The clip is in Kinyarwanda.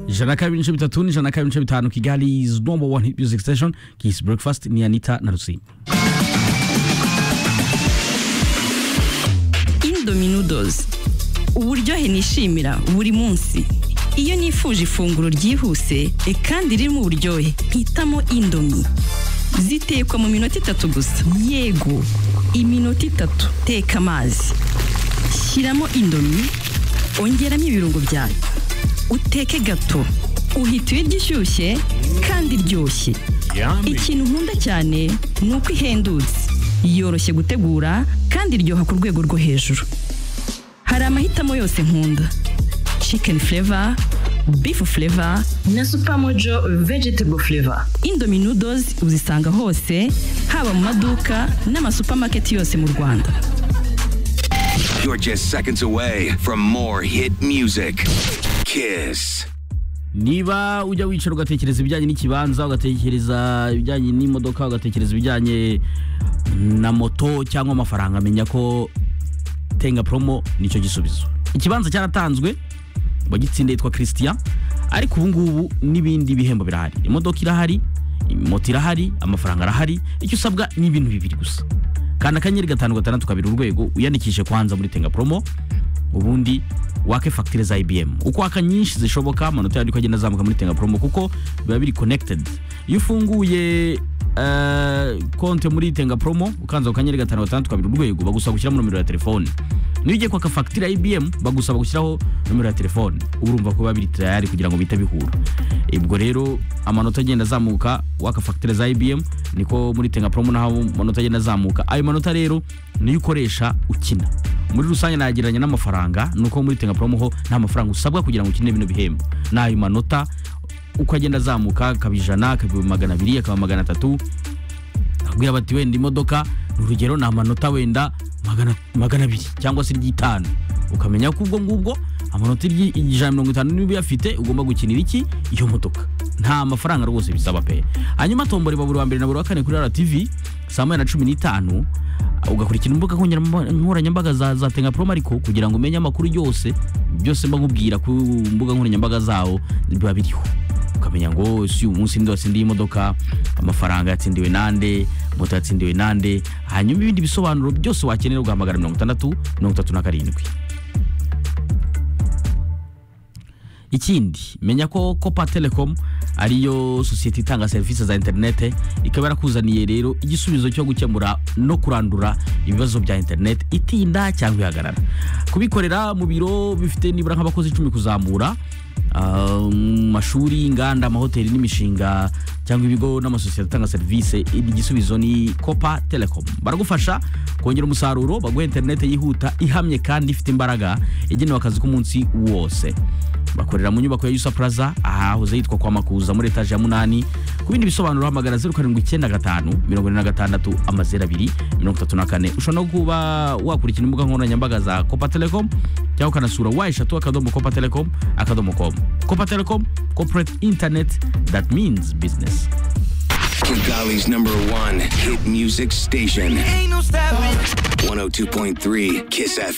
ijana na kabiri n'ibice bitatu n'ijana na kabiri n'ibice bitanu kigali is number one hit music station kiss breakfast ni anita na rusimba indominodozi uburyohe nishimira buri munsi iyo nifuje ifunguro ryihuse e kandi ririmo uburyohe mpitamo indomi zitekwa mu minota itatu gusa yego iminota itatu teka amazi shyiramo indomi ongeramo ibirungo byayo uteke gato uhita uyirya ishyushye kandi iryoshye ikintu nkunda cyane ni uko ihendutse yoroshye gutegura kandi iryoha ku rwego rwo hejuru hari amahitamo yose nkunda chicken flavor beef flavor na supamojo vegetable flavor indomie noodles uzisanga hose haba mu maduka n'amasupamaketi yose mu rwanda You're just seconds away from more hit music. Kiss. niba ujya wicara ugatekereza ibijyanye n'ikibanza ugatekereza ibijyanye n'imodoka ugatekereza ibijyanye na moto cyangwa amafaranga menya ko tenga promo nicyo gisubizo ikibanza cyaratanzwe uwagitsinda yitwa christian ariko ubu ngubu n'ibindi bihembo birahari imodoka irahari moto irahari amafaranga arahari icyo usabwa ni ibintu bibiri gusa kanda akanyenyeri gatanu gatandatu kabiri urwego wiyandikishe kwanza muri tenga promo ubundi wake fagitire za IBM uko waka nyinshi zishoboka amanota yandikwa agenda azamuka muri tenga promo kuko biba biri connected iyo ufunguye eh, konte muri tenga promo ukanza akanyenyeri gatanu gatandatu kabiri urwego bagusaba gushyiramo nomero ya telefone niyo ugiye kwaka fagitire ya IBM bagusaba gushyiraho nomero ya telefone uba urumva ko biba biri tayari kugira ngo bihite bihura ubwo rero amanota agenda azamuka waka fagitire za IBM niko muri tenga promo naho amanota agenda azamuka ayo manota rero niyo ukoresha ukina muri rusange nagereranya n'amafaranga nuko muri tenga promo ho nta mafaranga usabwa kugira ngo ukine bino bihembo ni ayo manota uko agenda azamuka akaba ijana akaba magana abiri akaba magana atatu akubwira bati wenda imodoka ni urugero ni amanota wenda magana, magana abiri cyangwa se iry'itanu ukamenya ko ubwo ngubwo amanota iry'ijana mirongo itanu niba uyafite ugomba gukinira iki iyo modoka nta mafaranga rwose bisaba pe hanyuma tombora iba buri wa mbere na buri wa kane kuri RTV saa moya na cumi n'itanu ugakurikira imbuga nkoranyamba- nkoranyambaga za, za tenga promo ariko kugira ngo umenye amakuru yose byose mba nkubwira ku mbuga nkoranyambaga zawo biba biriho ukamenya ngo si uyu munsi ndi watsindiye imodoka amafaranga yatsindiwe nande moto yatsindiwe nande hanyuma ibindi bisobanuro byose wakenera ugahamagara mirongo itandatu mirongo itatu na karindwi ikindi menya ko copa telecom ariyo sosiyete itanga serivisi za interinete ikaba yarakuzaniye rero igisubizo cyo gukemura no kurandura ibibazo bya interinete itinda cyangwa ihagarara kubikorera mu biro bifite nibura nk'abakozi icumi kuzamura ah, mu mashuri inganda amahoteli n'imishinga cyangwa ibigo n'amasosiyete atanga serivisi igisubizo ni copa telecom baragufasha kongera umusaruro baguha interinete yihuta ihamye kandi ifite imbaraga igenewe akazi k'umunsi wose bakorera mu nyubako ya yusa plaza ahahoze yitwa kwa makuza muri etaje ya munani ku bindi bisobanuro hamagara zeru karindwi icyenda gatanu mirongo ine na gatandatu amazeru abiri mirongo itatu na kane ushobora no kuba wakurikira imbuga nkoranyambaga za copa telecom cyangwa ukanasura wa eshatu akadomo copa telecom akadomo com copa telecom corporate internet that means business Kigali's number one hit music station. 102.3 Kiss FM.